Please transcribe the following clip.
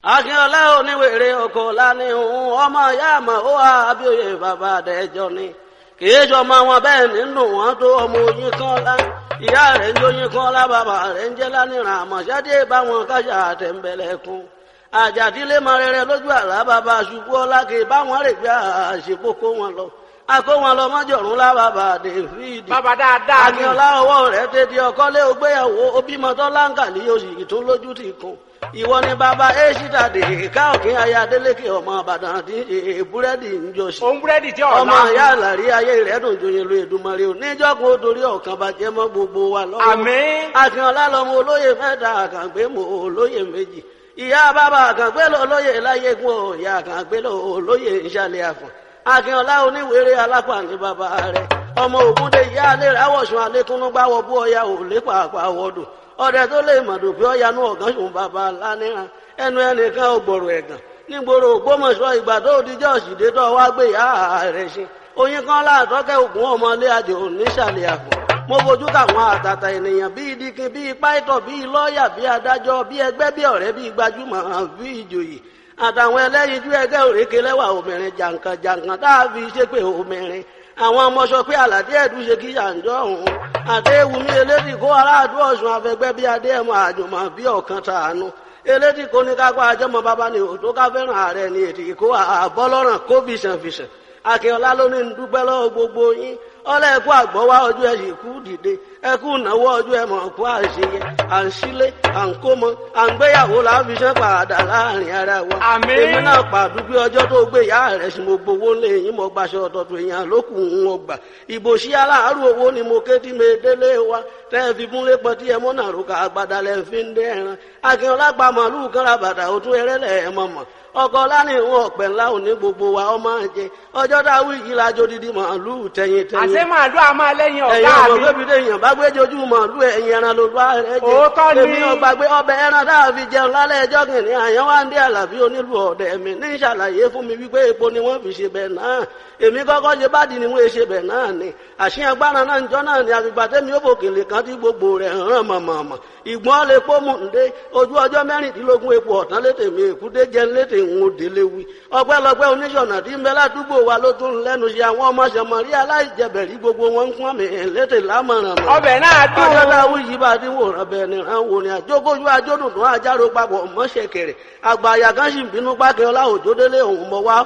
akínọlá oníwèrè ọkọ lánìhùn ọmọ ìyá àmọ ó wà abíòye bàbá àdẹjọ ni kìí sọmọ wọn bẹ́ẹ̀ nínú wọn tó ọmọ oyin kan lá ìyá rẹ̀ ń jóyin kan lá bàbá rẹ̀ ń jẹ lánìràn àmọṣẹdé báwọn kájà àtẹnbẹlẹkùn àjàdílé mọ rere lójú àlá bàbá ṣubú ọlá kì í báwọn rè gbé àṣepọ kó wọn lọ akó wọn lọ mọjọrùn lá bàbá david bàbá dáadáa ni akínọlá ọwọ́ rẹ̀ tètè ọkọlé ògbéyàwó obìmọtọ láǹkàlì oṣù tó lójú ti kún ìwọ ni bàbá èṣìdà dè ká òkín aya adélékè ọmọ àbàdàn tí búrẹ́dì ń jọṣì òun búrẹ́dì tí ọ̀la ọmọ ìyá àlàrí ayé rẹ̀ dùn joyin lu èdùmarè ò níjọ́gun ó torí ọ̀kan bàjẹ́ mọ́ gbogbo wa lọ́wọ́ àmín akínọlá lọmọ olóyè mẹ́ta àkàngbé mọ olóyè méjì ìyá bàbá àkàngbé lọ olóyè láyégún ò ìyá àkàngbé lọ olóyè ìṣàlẹ̀ àfọ̀n akínọlá oníwèrè alápá ní bàbá rẹ̀ ọmọ ògúndé ìyá alẹ́ rẹ̀ àwọ̀sùn alẹ́kúnú gbáwọ̀ bú ọya ò lépa àpá wọ́dù ọdẹ tó lè mọ̀dù pé ọya nú ọ̀gán sùn bàbá lánìràn ẹnu ẹnìkan ò gbòòrò ẹ̀gàn nígboro ògbómọ̀ṣọ́ ìgbà tó dijọ́ òsìdé tó wá gbé ìyá rẹ̀ ṣe oyin kan láàtọ́kẹ́ ògùn ọmọlé àjò nísàlẹ̀ àpò mo fojú káwọn àtàtà ènìyàn bíi dikin bíi pàìtọ̀ bíi lọ́ọ̀yà bíi adájọ́ bíi ẹgbẹ́ bíi ọ̀rẹ́ bíi gbajúmọ̀ bíi ìjòyè àtàwọn ẹlẹ́yinjú ẹgbẹ́ òrékè lẹ́wà obìnrin jàǹkàn jàǹkàn tá a fi ṣépè obìnrin àwọn ọmọ sọ pé àlàdé ẹ̀dùn ṣe kí yàǹjọ́ òun àdéhùnmí elédì kó aráàdú ọ̀sùn afẹgbẹ́ bíi adéhùn àjùmọ̀ bíi ọ̀kan tàánú elédì kó ní kápá àjọmọ bàbá ni òtó ká fẹ́ràn ààrẹ ni ètì kó àbọ́lọ́ràn kó fìṣànfìṣàn akínọlá ló ní dúpẹ́ lọ́wọ́ gbogbo yín ọlọ́ ẹ̀kú àgbọ̀wá ọjọ́ ẹ̀ sì kú dìde ẹ̀kú ìnáwó ọjọ́ ẹ̀ mọ̀ kú àṣeyẹ à ń sílé à ń kómọ à ń gbéyàwó láàbí sẹ́ padà láàrin ara wa. Àmín. èmi náà pàdúgbé ọjọ́ tó gbé ìyá rẹ̀ sí mo gbowó lé yín mo gbaṣọ ọ̀tọ̀tọ̀ èèyàn lókù ń wọ́n gbà. ìbò sí aláàárù owó ni mo ké tí mi délé wa tẹ́ ẹ fi múlé pọ̀ tí ẹ mọ́ náà rúkà àgbàdà lẹ́ fi ń dé ẹran. akínọlá pa màálù kan ra bàtà òtún ẹrẹ́lẹ̀ ẹ̀ mọ̀mọ́ ọkọ lánìí ìwọn ọpẹ ńlá òní gbogbo wa ọmọ jẹ ọjọ́ dáwọ yìí lájọ dídí màálù tẹyin tẹyin àṣé màálù a máa lẹ́yìn ẹ̀yin ọ̀gá ọmọ mi bébí dé èèyàn bá gbé jojú màálù ẹ̀yin ẹran ló bá rẹ jẹ Òótọ́ ni. èmi ọgbà gbé ọbẹ̀ ẹran tá a fi jẹun lálẹ́ ẹjọ́ kìnìún àyàn wá ń dé àlàbí onílù ọ̀dẹ̀ mi ní ìṣàlàyé fún mi wípé epo ni wọ́n fi ṣe bẹ̀ náà èmi kọ́kọ́ ṣe bádìí ni wọ́n ṣe bẹ̀ náà ni àṣìyàn gbára náà ń jọ náà ni àfìgbà tẹ́mi ó bòkèlè kan tí gbogbo rẹ̀ hàn mọ̀mọ̀mọ̀ ìgbọ́n lè pọ́ mú ǹdé ojú ọjọ́ mẹ́rìndínlógún epo ọ̀tán létè mi èkúté jẹ́ létè ń délé wí ọpẹ́lọpẹ́ oníṣọ̀nà tí ń bẹ ládùúgbò wa ló tún lẹ́nu ṣe àwọn ọmọ ṣẹmọ̀rí aláìjẹbẹ̀rí gbogbo wọn ń pọ́n mi létè lámọ̀ràn mọ́ ọbẹ̀ náà dùn ọjọ́ dáwọ́ yìí bá ti wòran bẹ́ẹ̀ ni ràn wò ni àjókòjú àjódùn tó àjárò papọ̀ mọ́ṣẹ̀kẹ̀rẹ̀ àgbà àyà kan sì ń bínú pákẹ́ ọlá òjòdélé òun mọ̀ wá